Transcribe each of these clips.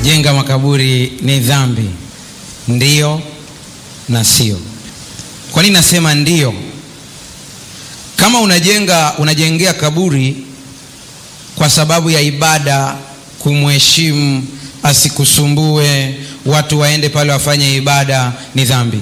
kujenga makaburi ni dhambi? Ndiyo na sio. Kwa nini nasema ndiyo? Kama unajenga unajengea kaburi kwa sababu ya ibada, kumheshimu, asikusumbue, watu waende pale wafanye ibada, ni dhambi.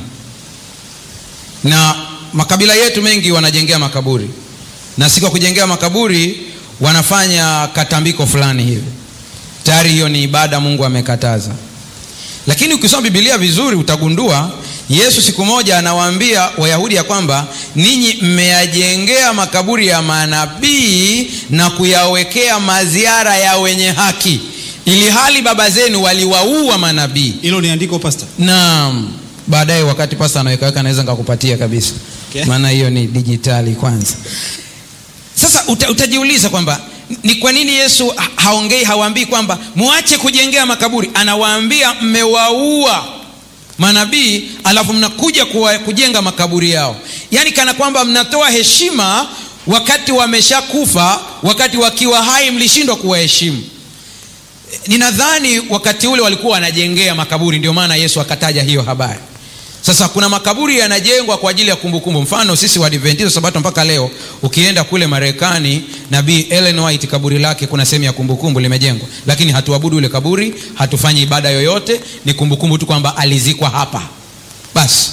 Na makabila yetu mengi wanajengea makaburi, na si kwa kujengea makaburi, wanafanya katambiko fulani hivi. Tayari hiyo ni ibada Mungu amekataza. Lakini ukisoma Biblia vizuri utagundua Yesu siku moja anawaambia Wayahudi ya kwamba ninyi mmeyajengea makaburi ya manabii na kuyawekea maziara ya wenye haki, ili hali baba zenu waliwaua manabii. Hilo ni andiko pastor. Naam, baadaye wakati pasta anawekaweka naweza nikakupatia kabisa, Okay. maana hiyo ni dijitali kwanza. Sasa uta, utajiuliza kwamba ni kwa nini Yesu ha- haongei hawaambii kwamba muache kujengea makaburi, anawaambia mmewaua manabii alafu mnakuja kuwa, kujenga makaburi yao, yaani kana kwamba mnatoa heshima wakati wameshakufa, wakati wakiwa hai mlishindwa kuwaheshimu. Ninadhani wakati ule walikuwa wanajengea makaburi, ndio maana Yesu akataja hiyo habari. Sasa kuna makaburi yanajengwa kwa ajili ya kumbukumbu. Mfano sisi Waadventista Sabato mpaka leo, ukienda kule Marekani, nabii Ellen White kaburi lake kuna sehemu ya kumbukumbu limejengwa, lakini hatuabudu ile kaburi, hatufanyi ibada yoyote, ni kumbukumbu tu kwamba alizikwa hapa basi.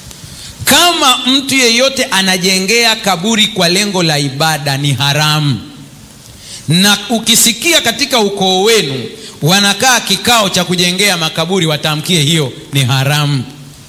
Kama mtu yeyote anajengea kaburi kwa lengo la ibada, ni haramu na ukisikia katika ukoo wenu wanakaa kikao cha kujengea makaburi, watamkie hiyo ni haramu.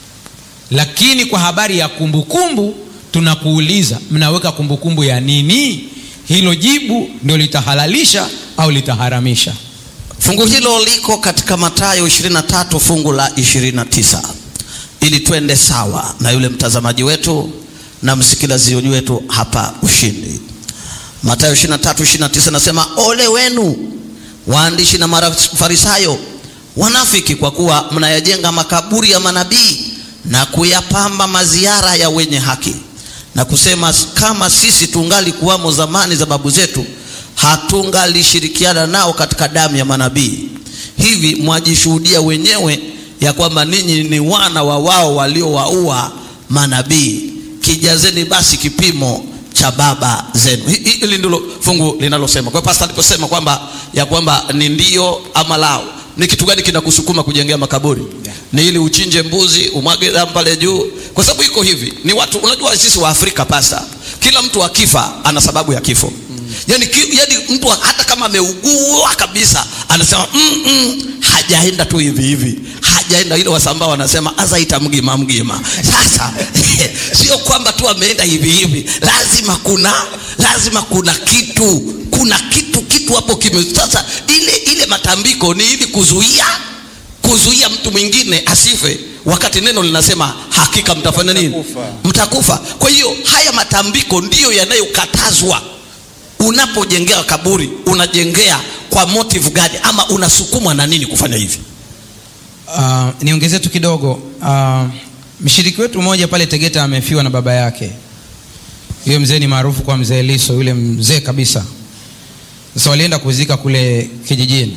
Lakini kwa habari ya kumbukumbu, tunakuuliza mnaweka kumbukumbu ya nini? Hilo jibu ndio litahalalisha au litaharamisha. Fungu hilo liko katika Mathayo 23 fungu la 29, ili twende sawa na yule mtazamaji wetu na msikilizaji wetu hapa Ushindi. Mathayo 23 29 nasema, ole wenu waandishi na Mafarisayo wanafiki, kwa kuwa mnayajenga makaburi ya manabii na kuyapamba maziara ya wenye haki, na kusema kama sisi tungali kuwamo zamani za babu zetu hatungalishirikiana nao katika damu ya manabii. Hivi mwajishuhudia wenyewe ya kwamba ninyi ni wana wa wao waliowaua manabii. Kijazeni basi kipimo cha baba zenu. Hi- hi- Hili ndilo fungu linalosema. Kwa hiyo pastor aliposema kwamba ya kwamba ni ndio ama lao, ni kitu gani kinakusukuma kujengea makaburi? Ni ili uchinje mbuzi umwage damu pale juu? Kwa sababu iko hivi, ni watu, unajua sisi wa Afrika pasta, kila mtu akifa ana sababu ya kifo yani, ki, yani mtu hata kama ameugua kabisa anasema mm, mm, hajaenda tu hivi hivi, hajaenda ile wasambaa wanasema azaita mgima mgima. Sasa sio kwamba tu ameenda hivi hivi, lazima kuna lazima kuna kitu kuna kitu kitu hapo kime. Sasa ile ile matambiko ni ili kuzuia kuzuia mtu mwingine asife, wakati neno linasema hakika mtafanya nini? Mtakufa. Mtakufa. Kwa hiyo haya matambiko ndiyo yanayokatazwa. Unapojengea kaburi unajengea kwa motive gani, ama unasukumwa na nini kufanya hivi? Uh, niongezee tu kidogo. Uh, mshiriki wetu mmoja pale Tegeta amefiwa na baba yake. Huyo mzee ni maarufu kwa mzee Liso, yule mzee kabisa. Sasa walienda kuzika kule kijijini.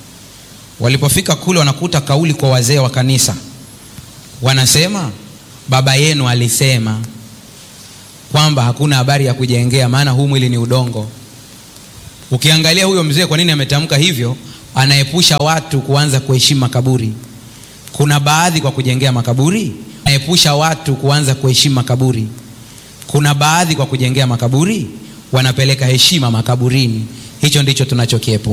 Walipofika kule, wanakuta kauli kwa wazee wa kanisa, wanasema baba yenu alisema kwamba hakuna habari ya kujengea, maana huu mwili ni udongo. Ukiangalia huyo mzee, kwa nini ametamka hivyo? Anaepusha watu kuanza kuheshimu makaburi. Kuna baadhi kwa kujengea makaburi, anaepusha watu kuanza kuheshimu makaburi. Kuna baadhi kwa kujengea makaburi wanapeleka heshima makaburini. Hicho ndicho tunachokiepuka.